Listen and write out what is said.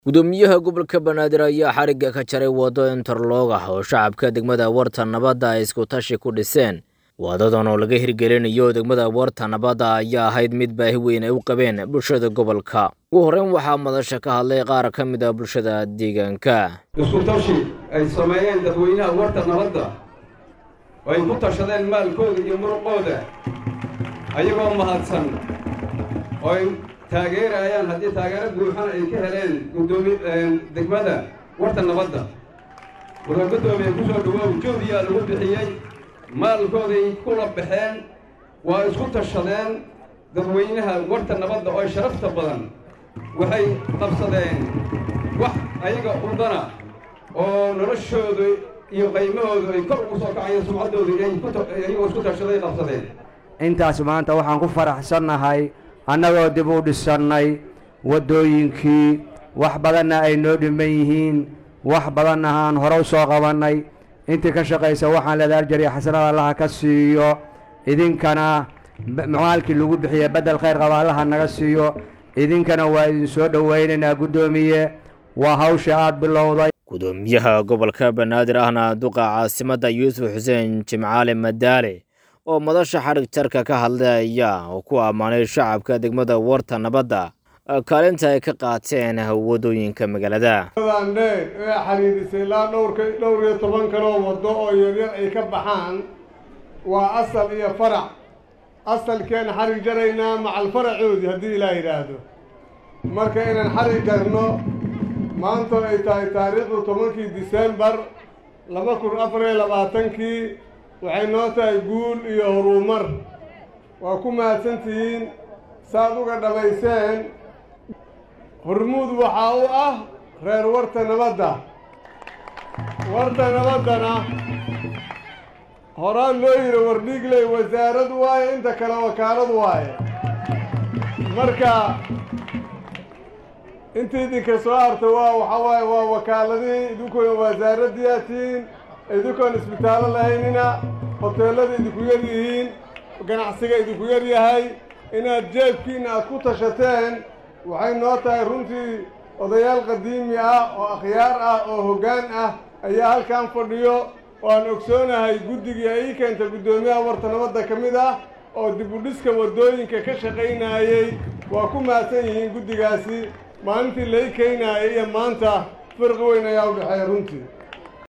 gudoomiyaha gobolka banaadir ayaa xarigga ka jaray waddo interlog ah oo shacabka degmada warta nabadda ay isku tashi ku dhiseen wadadan oo laga hirgelinayo degmada warta nabadda ayaa ahayd mid baahi weyn ay u qabeen bulshada gobolka ugu horreyn waxaa madasha ka hadlay qaar ka mid a bulshada deegaanka isku tashi ay sameeyeen dadweynaha warta nabadda oo ay ku tashadeen maalkooda iyo muruqooda ayagoo mahadsan oo ay taageerayaan haddii taageero buuxan ay ka heleen gudoomi degmada warta nabadda wuxuu guddoomiye ku soo dhawoow jawdiyaa lagu bixiyey maalkooday kula baxeen waa isku tashadeen dadweynaha warta nabadda oo sharafta badan waxay qabsadeen wax ayaga udana oo noloshooda iyo qaymahoodu ay kor ugu soo kacayeen sumcaddooda iyagoo isku tashaday qabsadeen intaas maanta waxaan ku faraxsannahay annagoo dib u dhisannay waddooyinkii wax badanna ay noo dhiman yihiin wax badanna aan hore u soo qabannay intii ka shaqaysa waxaan leedahay aljariya xasanada allaha ka siiyo idinkana maalkii lagu bixiye beddel khayr qaba allaha naga siiyo idinkana waa idin soo dhowaynaynaa guddoomiye waa hawsha aad bilowday gudoomiyaha gobolka banaadir ahna duqa caasimadda yuusuf xuseen jimcaale madaale oo madasha xadhig jarka ka hadlaya oo ku ammaanay shacabka degmada warta nabadda kaalinta ay ka qaateen waddooyinka magaalada dheer ee xidhiidhisay ilaa dhowrka dhowr iyo toban kaloo waddo oo yaryar ay ka baxaan waa asal iyo farac asalkeena xarig jaraynaa macal faracoodii haddii ilaa yidhaahdo marka inaan xarig jarno maanta ay tahay taariikhdu tobankii disembar laba kun afar iyo labaatankii waxay noo tahay guul iyo horumar waa ku mahadsantihiin saaad uga dhammayseen hormuud waxaa u ah reer warta nabadda warta nabaddana horaan loo yidhi wardhiigley wasaarad waaye inta kale wakaalad waaye marka intii idinka soo harta waa waxaa waaye waa wakaaladihii idinkoona wasaaraddiyaatiin idinkoon isbitaallo lahaynina hoteellada idinku yar yihiin ganacsiga idinku yar yahay inaad jeebkiinna aad ku tashateen waxay noo tahay runtii odayaal qadiimi ah oo akhyaar ah oo hoggaan ah ayaa halkan fadhiyo oo aan ogsoonahay guddigii ay ii keenta guddoomiyaha warta nabadda ka mid ah oo dib u dhiska waddooyinka ka shaqaynaayey waa ku mahadsan yihiin guddigaasi maalintii lai keenaayay iyo maanta firqi weyn ayaa u dhexeeya runtii